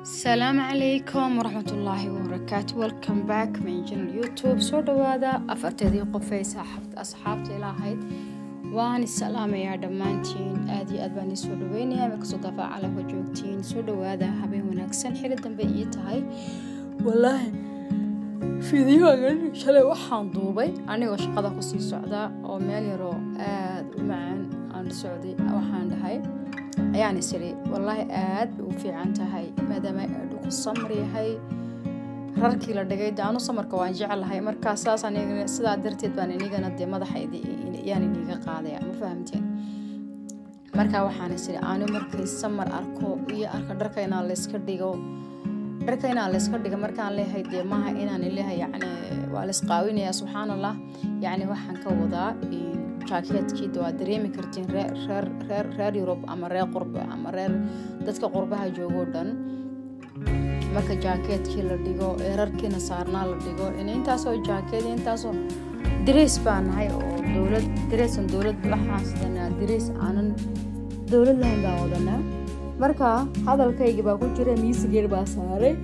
asalaamu calaykum waraxmatullaahi wabarakaatu welcome back my channel youtube soo dhawaada afarteedii qofay saaxabta asxaabta ilaahayd waan isalaamayaa dhammaantiin aad iyo aad baan ii soo dhaweynayaa markastoo dafaa calamka joogtiin soo dhawaada habeen wanaagsan xili dambe ii tahay walaahi fideogan shalay waxaan duubay anigoo shaqada kusii socda oo meel yaroo aad u macaan aan socday waxaan dhahay ayaan isiri wallaahi aad bay u fiican tahay maadaama dhulku samar yahay rarkii la dhigay de anu samarka waan jeclahay markaa saas aniga sidaa darteed baan inigana dee madaxaydi yaan iniga qaadaya ma fahamteen markaa waxaan isiri anu markay samar arko iyo arka dharka inaan layska dhigo dharka inaan layska dhigo markaan leeyahay dee maaha inaan leeyahay yacni waa laysqaawinaya subxaan allah yacni waxaan ka wadaa jaakeedkii waa dareemi kartiin reer reer reer yurub ama reer qurbe ama reer dadka qurbaha joogoo dhan marka jaakeedkii la dhigo ee rarkiina saarnaa la dhigo intaasoo jaakeed intaasoo dareys baa nahay oo dowlad dareysan dowlad waxaan sidanaa dareys aanan dowlad lahayn baan wadanaa marka hadalkayga baa ku jira miisigeer baa saaray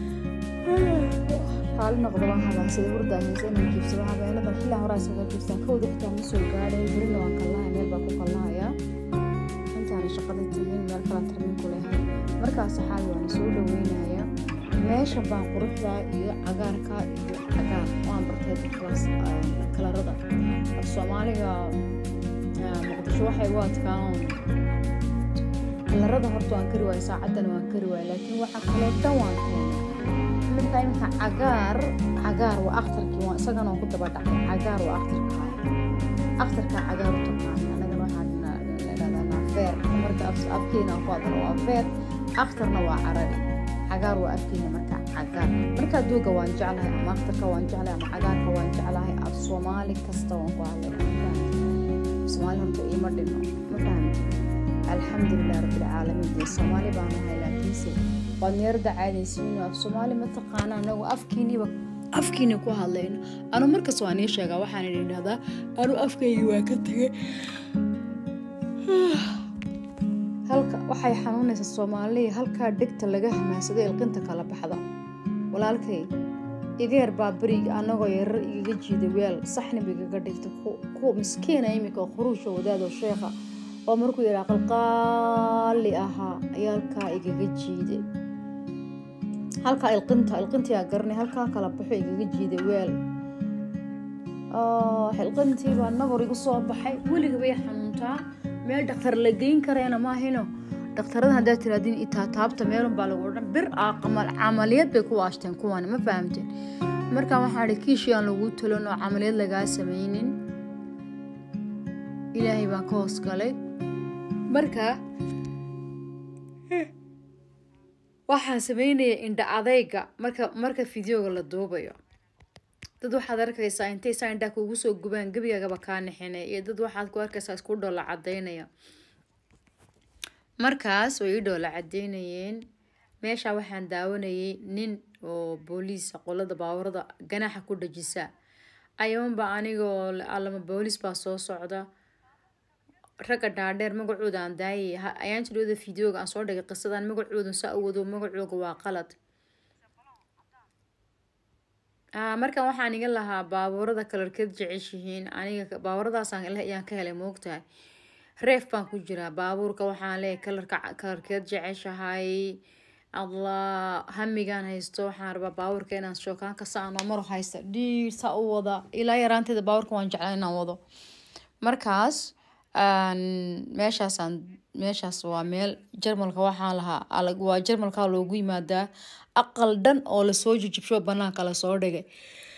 xaali noqda waan habaansada hurda haysa inaan jiibsado habeenadan xilaa horaa isaga jiibsaa kowda xitaa ma soo gaadhay berina waan kallahay meel baa ku kallahayaa intaana shaqada tegin meel kala tarmin ku lehay markaas saxaabi waan soo dhaweynayaa meesha baan quruxda iyo cagaarka iyo cagaar waan bartay kalarada af soomaaliga muqdisho waxay u adkaan kalarada horta waan kari waaya saacaddana waan kari waaya laakiin waxa kaloo dhan waan keenay marka iminka cagaar cagaar waa akhtarkii waan isagana waan ku daba dhacay cagaar waa akhtarka akhtarka cagaar u taqaan anagana waxaan leedadaa naafeer marka afkeena ku hadlo waa feer akhtarna waa carabi cagaar waa afkeena marka cagaar marka duuga waan jeclahay ama akhtarka waan jeclahay ama cagaarka waan jeclahay af soomaali kasta waan ku hadlay soomaali horta iima dhino ma fahamti alxamdulilah rabbilcaalamiin dee soomaali baan ahay laakiinse waad meerada caadaysiino af soomaali ma taqaana anagu afkiiniiba afkiini ku hadlayno anu markas waa nii sheegaa waxaan idhahdaa anu afkaygi waa ka tegay halka waxay xanuunaysaa soomaaliya halkaa dhegta laga hamaansaday ilqinta kala baxda walaalkay igeer baa beriga anagoo yarar igaga jiiday weel saxniba igaga dhigta kuwa miskiina iminka khuruusha wadaadoo sheekha oo markuu yidhaa qalqaali ahaa ayaa halkaa igaga jiiday halkaa ilqinta ilqintiyaa garanay halkaa kala baxo igaga jiiday weel ilqintii baa nabor igu soo baxay weliga bay xanuuntaa meel dhakhtar la geyn karayna maahino dhakhtarada haddaa tiraadin itaa taabta meelun baa lagu odhan bir ah camaliyad bay ku waashteen kuwan ma fahamteen markaa waxaa idhi kiishii aan lagu talon oo camaliyad lagaa samaynin ilaahay baan ka hoos galay marka waxaan sameynaya indha adayga marka marka fideoga la duubayo dad waxaad arkaysaa intay saa indhaa kuugu soo gubaan gebigaagaba kaa nixinay iyo dad waxaad ku arkaysaa isku dhoola cadaynaya markaas way ii dhoola cadaynayeen meesha waxaan daawanayay nin oo booliisa qolada baawarada ganaaxa ku dhajisa ayaanba anigoo alama booliis baa soo socda ragga dhaadheer magacooda aan daayay ayaan jirooda fideoga aan soo dhigay qisadan magacooda saa u wado magacooga waa qalad markan waxaan iga lahaa baabuurada kalarkeed jeceshihiin aniga baabuuradaasaan ayaan ka helay moogtahay reef baan ku jiraa baabuurka waxaan leeyahay kalarka kalarkeed jeceshahay allah hamigaan haysto waxaan rabaa baabuurka inaan shookaanka saanoo maro haysta dhiir saa u wada ilaa yaraanteeda baabuurka waan jeclaa inaan wado markaas meeshaasaan meeshaas waa meel jarmalka waxaan lahaa waa jarmalka loogu yimaadaa aqal dhan oo lasoo jijibsho banaanka lasoo dhigay